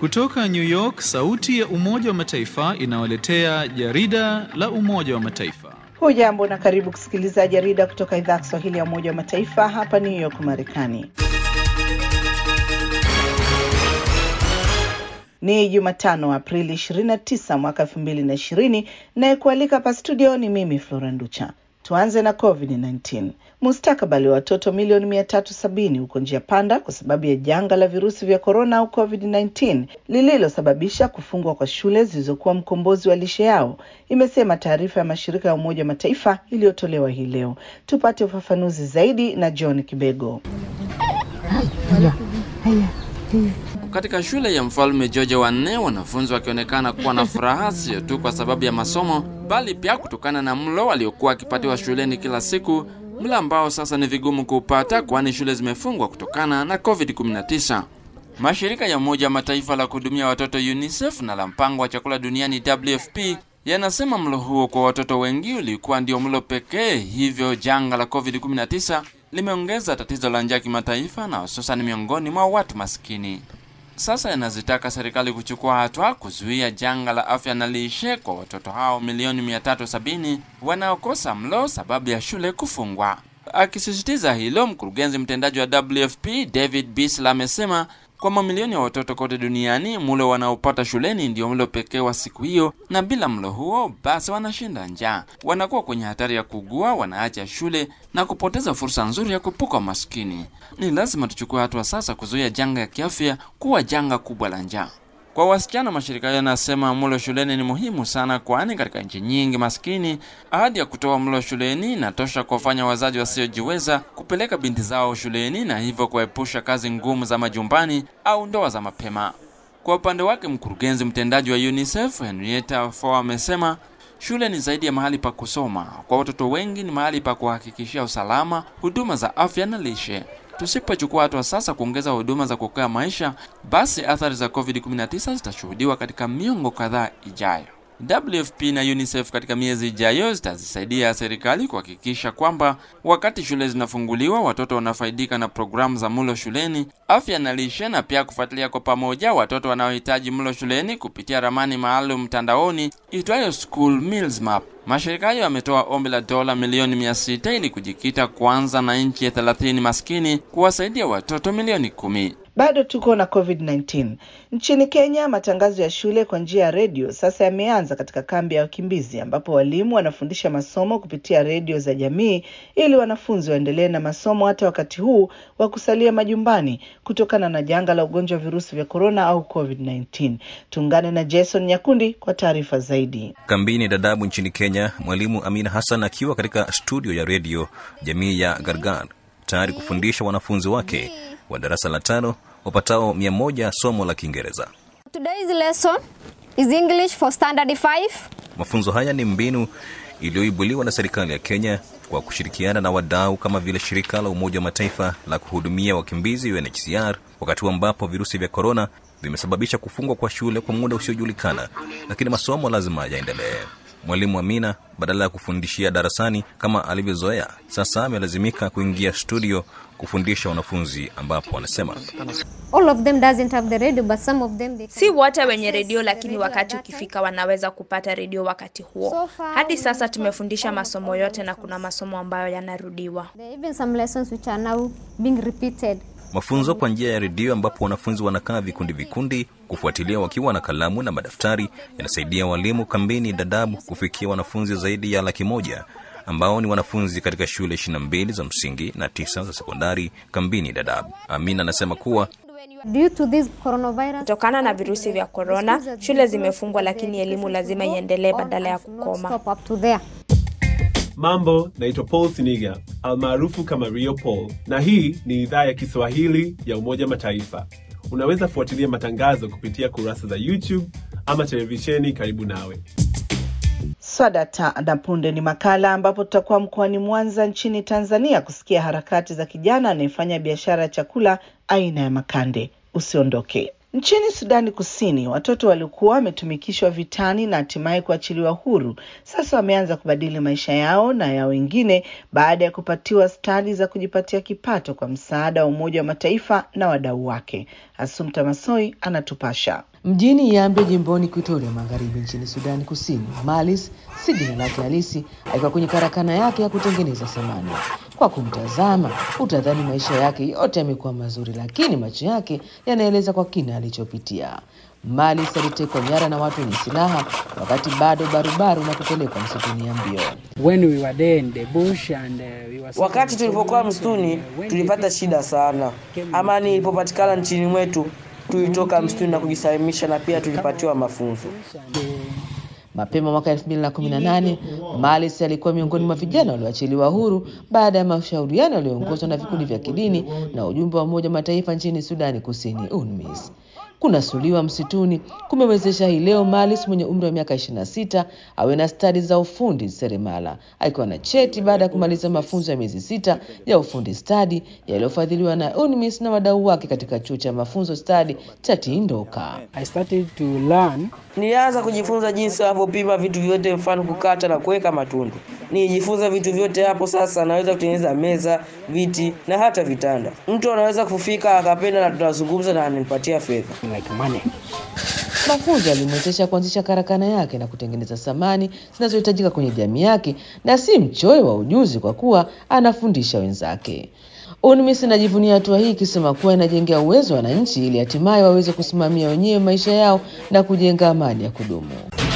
Kutoka New York, sauti ya Umoja wa Mataifa inawaletea jarida la Umoja wa Mataifa. Hujambo na karibu kusikiliza jarida kutoka idhaa ya Kiswahili ya Umoja wa Mataifa hapa New York, Marekani. Ni Jumatano, Aprili 29 mwaka 2020, nayekualika hapa studio ni mimi Flora Nducha. Tuanze na COVID-19. Mustakabali wa watoto milioni 370 huko njia panda kwa sababu ya janga la virusi vya korona au COVID-19 lililosababisha kufungwa kwa shule zilizokuwa mkombozi wa lishe yao, imesema taarifa ya mashirika ya Umoja wa Mataifa iliyotolewa hii leo. Tupate ufafanuzi zaidi na John Kibego. Katika shule ya mfalme George wa nne, wanafunzi wakionekana kuwa na furaha sio tu kwa sababu ya masomo, bali pia kutokana na mlo waliokuwa wakipatiwa shuleni kila siku, mlo ambao sasa ni vigumu kuupata kwani shule zimefungwa kutokana na COVID-19. Mashirika ya Umoja wa Mataifa la kuhudumia watoto UNICEF na la mpango wa chakula duniani WFP yanasema mlo huo kwa watoto wengi ulikuwa ndio mlo pekee, hivyo janga la COVID-19 limeongeza tatizo la njaa kimataifa na hususan miongoni mwa watu maskini. Sasa yanazitaka serikali kuchukua hatua kuzuia janga la afya na lishe kwa watoto hao milioni 370 wanaokosa mlo sababu ya shule kufungwa. Akisisitiza hilo, mkurugenzi mtendaji wa WFP David Beasley amesema kwa mamilioni ya watoto kote duniani mlo wanaopata shuleni ndio mlo pekee wa siku hiyo, na bila mlo huo basi wanashinda njaa, wanakuwa kwenye hatari ya kugua, wanaacha shule na kupoteza fursa nzuri ya kuepuka maskini. Ni lazima tuchukue hatua sasa kuzuia janga ya kiafya kuwa janga kubwa la njaa. Kwa wasichana, mashirika hayo yanasema mlo shuleni ni muhimu sana, kwani katika nchi nyingi maskini ahadi ya kutoa mlo shuleni inatosha kuwafanya wazazi wasiojiweza kupeleka binti zao shuleni na hivyo kuepusha kazi ngumu za majumbani au ndoa za mapema. Kwa upande wake, mkurugenzi mtendaji wa UNICEF Henrietta Fore amesema shule ni zaidi ya mahali pa kusoma. Kwa watoto wengi ni mahali pa kuhakikishia usalama, huduma za afya na lishe. Tusipochukua hatua sasa kuongeza huduma za kuokoa maisha, basi athari za COVID-19 zitashuhudiwa katika miongo kadhaa ijayo. WFP na UNICEF katika miezi ijayo zitazisaidia serikali kuhakikisha kwamba wakati shule zinafunguliwa, watoto wanafaidika na programu za mlo shuleni, afya na lishe, na pia kufuatilia kwa pamoja watoto wanaohitaji mlo shuleni kupitia ramani maalum mtandaoni itwayo School Meals Map. Mashirika hayo yametoa ombi la dola milioni mia sita ili kujikita kwanza na nchi ya 30 maskini kuwasaidia watoto milioni kumi. Bado tuko na COVID-19 nchini Kenya. Matangazo ya shule kwa njia ya redio sasa yameanza katika kambi ya wakimbizi, ambapo walimu wanafundisha masomo kupitia redio za jamii ili wanafunzi waendelee na masomo hata wakati huu wa kusalia majumbani kutokana na janga la ugonjwa wa virusi vya korona au COVID-19. Tuungane na Jason Nyakundi kwa taarifa zaidi. Kambini Dadaab nchini Kenya, mwalimu Amina Hassan akiwa katika studio ya redio jamii ya Gargar tayari kufundisha wanafunzi wake wa darasa la tano wapatao mia moja somo la Kiingereza. Today's lesson is English for standard 5. Mafunzo haya ni mbinu iliyoibuliwa na serikali ya Kenya kwa kushirikiana na wadau kama vile shirika la Umoja wa Mataifa la kuhudumia wakimbizi UNHCR, wakati ambapo virusi vya korona vimesababisha kufungwa kwa shule kwa muda usiojulikana, lakini masomo lazima yaendelee. Mwalimu Amina badala ya kufundishia darasani kama alivyozoea, sasa amelazimika kuingia studio kufundisha wanafunzi, ambapo wanasema All of them doesn't have the radio but some of them they Si wote wenye redio, lakini wakati ukifika wanaweza kupata redio wakati huo. Hadi sasa tumefundisha masomo yote na kuna masomo ambayo yanarudiwa. There are even some lessons which are now being repeated. mafunzo kwa njia ya redio, ambapo wanafunzi wanakaa vikundi vikundi kufuatilia wakiwa na kalamu na madaftari, yanasaidia walimu kambini Dadaab kufikia wanafunzi zaidi ya laki moja ambao ni wanafunzi katika shule 22 za msingi na tisa za sekondari kambini Dadaab. Amina anasema kuwa Due to this coronavirus, Kutokana na virusi vya korona, shule zimefungwa, lakini elimu lazima iendelee badala ya and not kukoma. stop up to there. Mambo, naitwa Paul Siniga almaarufu kama Rio Paul, na hii ni idhaa ya Kiswahili ya Umoja Mataifa. Unaweza fuatilia matangazo kupitia kurasa za YouTube ama televisheni karibu nawe. Swadata na punde ni makala ambapo tutakuwa mkoani Mwanza nchini Tanzania kusikia harakati za kijana anayefanya biashara ya chakula aina ya makande. Usiondoke. Nchini Sudani Kusini, watoto waliokuwa wametumikishwa vitani na hatimaye kuachiliwa huru sasa wameanza kubadili maisha yao na ya wengine baada ya kupatiwa stadi za kujipatia kipato kwa msaada wa Umoja wa Mataifa na wadau wake. Asumta Masoi anatupasha. Mjini Yambio jimboni Kuitoria Magharibi nchini Sudani Kusini, Malis si jina lake halisi, akiwa kwenye karakana yake ya kutengeneza samani. Kwa kumtazama utadhani maisha yake yote yamekuwa mazuri, lakini macho yake yanaeleza kwa kina alichopitia. Malis alitekwa nyara na watu wenye silaha wakati bado barubaru na kupelekwa msituni Yambio. When we were there in the bush and, uh, we were Wakati tulipokuwa msituni tulipata shida sana. Amani ilipopatikana nchini mwetu, tulitoka msituni na kujisalimisha, na pia tulipatiwa mafunzo. Mapema mwaka 2018 Malis alikuwa miongoni mwa vijana walioachiliwa huru baada ya mashauriano yaliyoongozwa na vikundi vya kidini na ujumbe wa Umoja wa Mataifa nchini Sudani Kusini, UNMISS. Kunasuliwa msituni kumewezesha hii leo Malis mwenye umri wa miaka 26 awe na stadi za ufundi seremala, akiwa na cheti baada ya kumaliza mafunzo ya miezi sita ya ufundi stadi yaliyofadhiliwa na UNMISS na wadau wake katika chuo cha mafunzo stadi cha Tindoka. I started to learn Nilianza kujifunza jinsi wanavyopima vitu vyote, mfano kukata na kuweka matundu. Nilijifunza vitu vyote hapo. Sasa naweza kutengeneza meza, viti na hata vitanda. Mtu anaweza kufika akapenda, na tunazungumza na ananipatia fedha. like money. Mafunzo yalimwezesha kuanzisha karakana yake na kutengeneza samani zinazohitajika kwenye jamii yake, na si mchoyo wa ujuzi kwa kuwa anafundisha wenzake. UNMISS inajivunia hatua hii ikisema kuwa inajengea uwezo wa wananchi ili hatimaye waweze kusimamia wenyewe maisha yao na kujenga amani ya kudumu.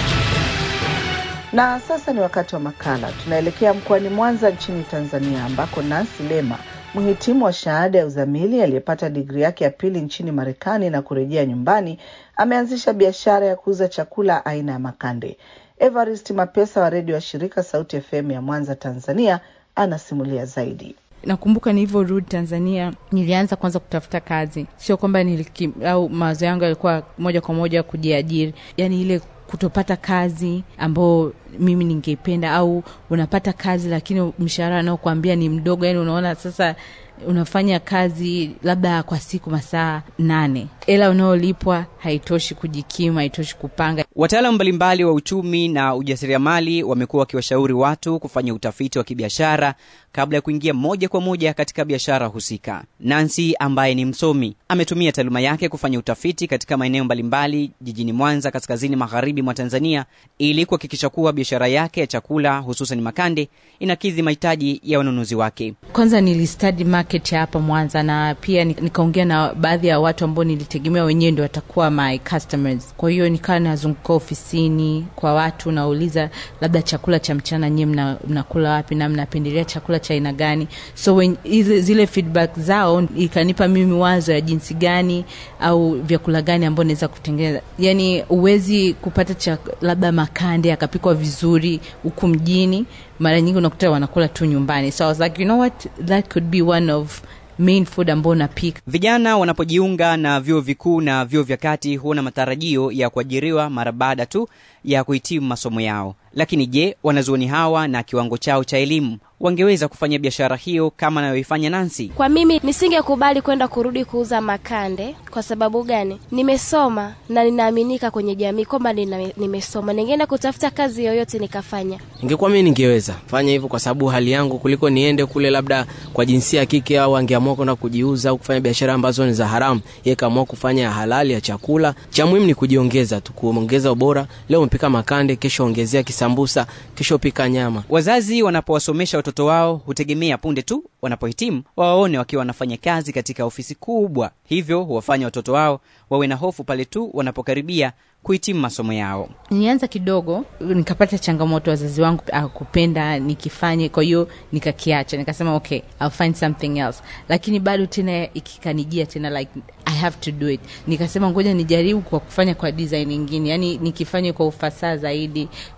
Na sasa ni wakati wa makala. Tunaelekea mkoani Mwanza nchini Tanzania, ambako Nancy Lema, mhitimu wa shahada ya uzamili aliyepata digrii yake ya pili nchini Marekani na kurejea nyumbani, ameanzisha biashara ya kuuza chakula aina ya makande. Evarist Mapesa wa redio ya shirika Sauti FM ya Mwanza, Tanzania, anasimulia zaidi. nakumbuka nilivyorudi tanzania nilianza kwanza kutafuta kazi sio kwamba niliki, au mawazo yangu yalikuwa moja kwa moja kujiajiri yaani ile kutopata kazi ambao mimi ningeipenda au unapata kazi lakini mshahara anaokuambia ni mdogo yani unaona sasa unafanya kazi labda kwa siku masaa nane ela unaolipwa haitoshi kujikimu haitoshi kupanga Wataalamu mbalimbali wa uchumi na ujasiriamali wamekuwa wakiwashauri watu kufanya utafiti wa kibiashara kabla ya kuingia moja kwa moja katika biashara husika. Nancy ambaye ni msomi ametumia taaluma yake kufanya utafiti katika maeneo mbalimbali jijini Mwanza, kaskazini magharibi mwa Tanzania, ili kuhakikisha kuwa biashara yake ya chakula hususan makande inakidhi mahitaji ya wanunuzi wake. kwanza nilistudy market ya hapa mwanza na pia ni- nikaongea na baadhi ya watu ambao nilitegemea wenyewe ndio watakuwa my customers kwa hiyo nikawa nazunguka ofisini kwa watu nauliza labda chakula cha mchana nyie mna, mnakula wapi na mnapendelea chakula cha aina gani so when, ile, zile feedback zao ikanipa mimi wazo ya jinsi gani au vyakula gani ambao naweza kutengeneza yani huwezi kupata cha labda makande akapikwa vizuri huku mjini mara nyingi unakuta wanakula tu nyumbani so I was like you know what that could be one of main food ambao napika Vijana wanapojiunga na vyuo vikuu na vyuo vya kati huwa na matarajio ya kuajiriwa mara baada tu ya kuhitimu masomo yao. Lakini je, wanazuoni hawa na kiwango chao cha elimu wangeweza kufanya biashara hiyo kama anayoifanya Nancy? Kwa mimi nisingekubali kwenda kurudi kuuza makande. Kwa sababu gani? Nimesoma na ninaaminika kwenye jamii kwamba nina- nimesoma, ningeenda kutafuta kazi yoyote nikafanya. ingekuwa mimi ningeweza fanya hivyo kwa sababu hali yangu kuliko niende kule labda kwa jinsia ya kike au angeamua kwenda kujiuza au kufanya biashara ambazo ni za haramu yeye kaamua kufanya ya halali ya chakula cha muhimu ni kujiongeza tu kuongeza ubora leo umepika makande kesho ongezea kisambusa kesho pika nyama Wazazi wanapowasomesha watoto wao hutegemea punde tu wanapohitimu wawaone wakiwa wanafanya kazi katika ofisi kubwa, hivyo huwafanya watoto wao wawe na hofu pale tu wanapokaribia kuhitimu masomo yao. nilianza kidogo nikapata changamoto wazazi wangu akupenda nikifanye kwa hiyo nikakiacha nikasema okay I'll find something else lakini bado tena ikikanijia tena like i have to do it nikasema ngoja nijaribu kwa kufanya kwa design ingine yani nikifanye kwa ufasaha zaidi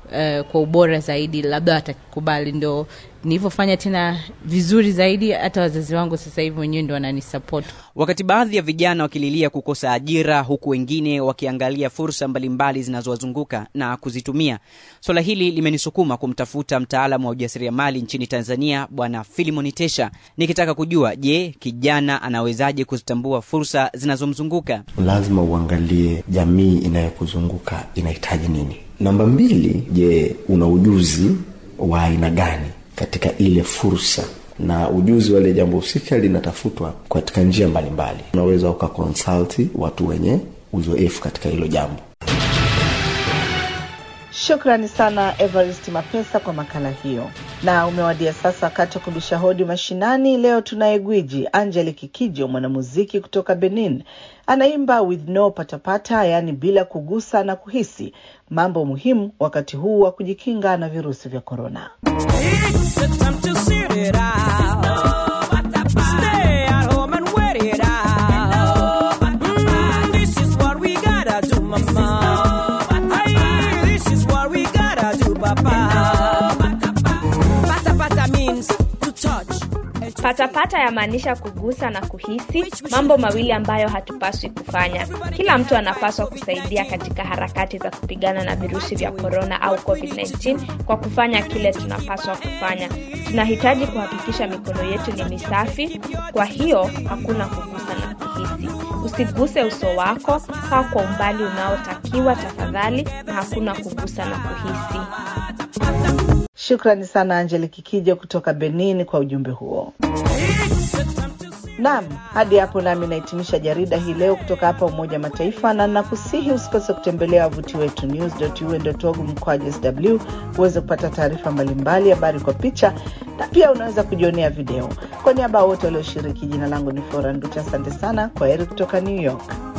uh, kwa ubora zaidi labda watakubali ndo nilivyofanya tena vizuri zaidi hata wazazi wangu sasa hivi wenyewe ndo wananisupport wakati baadhi ya vijana wakililia kukosa ajira huku wengine wakiangalia fursa mbalimbali zinazowazunguka na kuzitumia swala hili limenisukuma kumtafuta mtaalamu wa ujasiriamali nchini tanzania bwana filimon tesha nikitaka kujua je kijana anawezaje kuzitambua fursa zinazomzunguka lazima uangalie jamii inayokuzunguka inahitaji nini namba mbili je una ujuzi wa aina gani katika ile fursa na ujuzi wale jambo husika linatafutwa katika njia mbalimbali unaweza ukakonsalti watu wenye uzoefu katika hilo jambo Shukrani sana Evarist Mapesa kwa makala hiyo. Na umewadia sasa wakati wa kubisha hodi mashinani. Leo tunaye gwiji Angeli Kikijo, mwanamuziki kutoka Benin. Anaimba with no patapata, yaani bila kugusa na kuhisi, mambo muhimu wakati huu wa kujikinga na virusi vya korona. Patapata yamaanisha kugusa na kuhisi, mambo mawili ambayo hatupaswi kufanya. Kila mtu anapaswa kusaidia katika harakati za kupigana na virusi vya korona au COVID-19 kwa kufanya kile tunapaswa kufanya. Tunahitaji kuhakikisha mikono yetu ni misafi, kwa hiyo hakuna kugusa na kuhisi. Usiguse uso wako, kaa kwa umbali unaotakiwa tafadhali, na hakuna kugusa na kuhisi. Shukrani sana Angeli Kikijo kutoka Benin kwa ujumbe huo. Naam, hadi hapo nami nahitimisha jarida hii leo kutoka hapa Umoja wa Mataifa, na nakusihi usikose kutembelea wavuti wetu news.un.org mkwaju sw uweze kupata taarifa mbalimbali, habari kwa picha, na pia unaweza kujionea video. Kwa niaba ya wote walioshiriki, jina langu ni Flora Nducha. Asante sana, kwa heri kutoka New York.